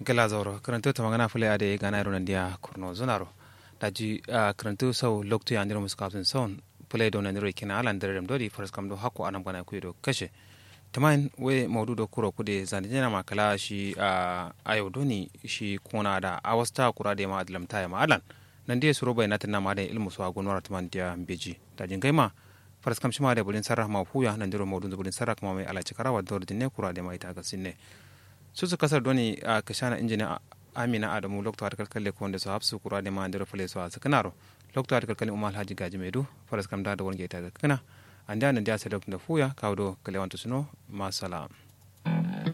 gela zauro karanto ta magana fule ade gana ro nandia kurno zonaro daji karanto sau lokto ya ndiro muskafin son fule do naniro kina alan dare dodi faras kam do hakko anam gana kuido kashe tamain we maudu do kuro kude zani jena makala shi ayo doni shi kona da awasta kura de ma adlam ta ma alan nan dia suro bai natin na ma da ilmu so agonwar taman dia beji dajin gaima faras kam shima da bulin sarra ma fuya nan diro maudu bulin sarra kuma mai alaci karawa da ne kura de ma ita ga sinne su su kasar doni a kashana injini amina adamu lokto har kalkalle ko wanda su hafsu kura de ma ndiro fale so a sakanaro lokto har kalkalle umal haji gaji medu faras kam da da wonge ta ga kana anda nan dia sa da fuya kawdo kalewanto suno ma salam